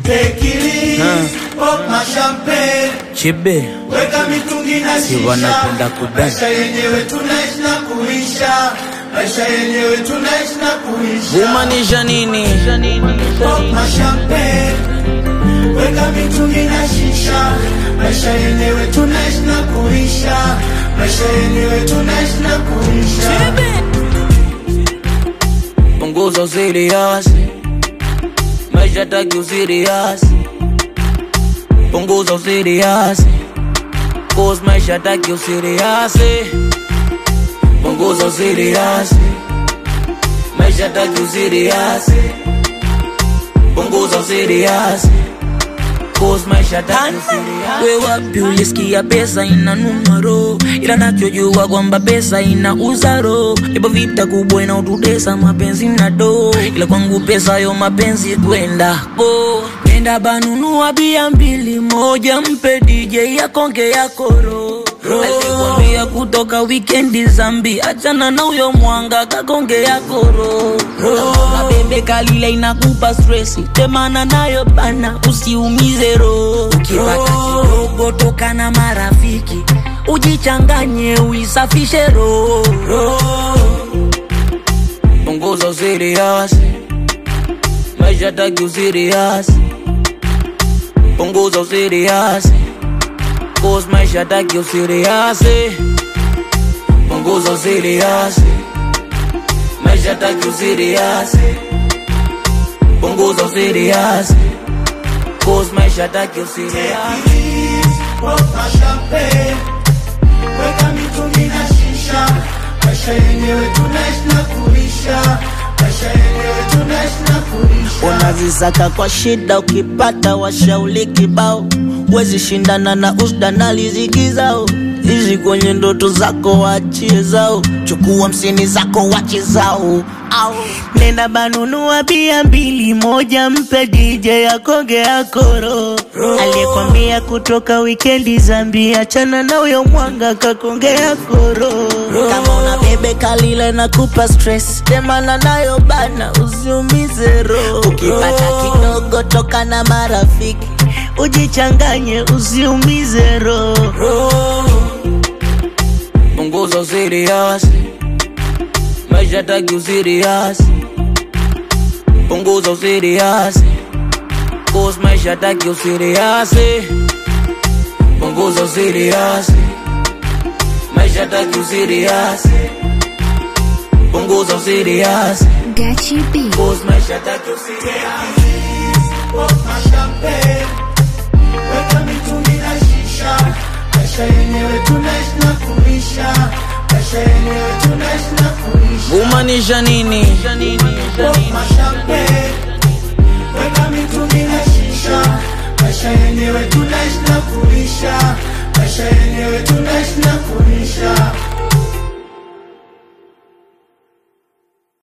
Take it easy, pop my champagne. Chibe Weka mitungi na Si shisha. wanapenda kudance. Maisha yenyewe tunaishi na kuisha. Maisha yenyewe tunaishi na kuisha. Humaanisha nini? Pop my champagne. Weka mitungi na shisha. Maisha yenyewe tunaishi na kuisha. Maisha yenyewe tunaishi na kuisha. Punguza usirias Maisha taki usirias Punguza usirias Cause maisha taki usirias Punguza usirias Maisha taki usirias Punguza usirias Cause maisha taki usirias We wapi ulisikia pesa inanunua roho Ila nachojua kwamba pesa inauza roho Ipo vita kubwa inaotutesa mapenzi na do Ila kwangu pesa yo mapenzi kwenda ko Nenda banunua bia mbili moja mpe DJ yakonge ya koro Alikwambia kutoka wikendi zambi Achana na uyo mwanga kakonge ya koro Mabembe kalile inakupa stresi Temana nayo bana usiumize roho Ukipata kidogo toka na marafiki Ujichanganye uisafishe roho Punguza usirias Maisha taki usirias Punguza usirias Cause maisha taki usirias Punguza usirias Maisha taki usirias Punguza usirias Cause maisha taki usirias Pop my champagne. Weka mitungi na shisha. Maisha yenyewe tunaishi na kuisha. Maisha yenyewe tunaishi na kuisha. unazisaka kwa shida, ukipata washauli kibao, wezi shindana na usda na riziki zao. Ishi kwenye ndoto zako, wachie zao, chukua msini zako, wache zao. Au nenda banunua bia mbili, moja mpe DJ akoge akoro, aliyekwambia kutoka wikendi zambi, achana na uyo mwanga kakonge akoro. Kama una bebe kalile na kupa stress, temana nayo bana, usiumize roho. Ukipata kidogo toka na marafiki, ujichanganye, usiumize roho. Punguza usirias Maisha taki usirias Punguza usirias Cause maisha taki usirias Punguza usirias Maisha taki usirias Punguza usirias Gachi B. Cause maisha taki usirias Pop my champagne. Weka mitungi na shisha. Maisha yenyewe tunaishi na kuisha. Maisha yenyewe tunaishi na kuisha. Humaanisha nini? Pop my champagne. Weka mitungi na shisha. Maisha yenyewe tunaishi na kuisha. Maisha yenyewe tunaishi na kuisha.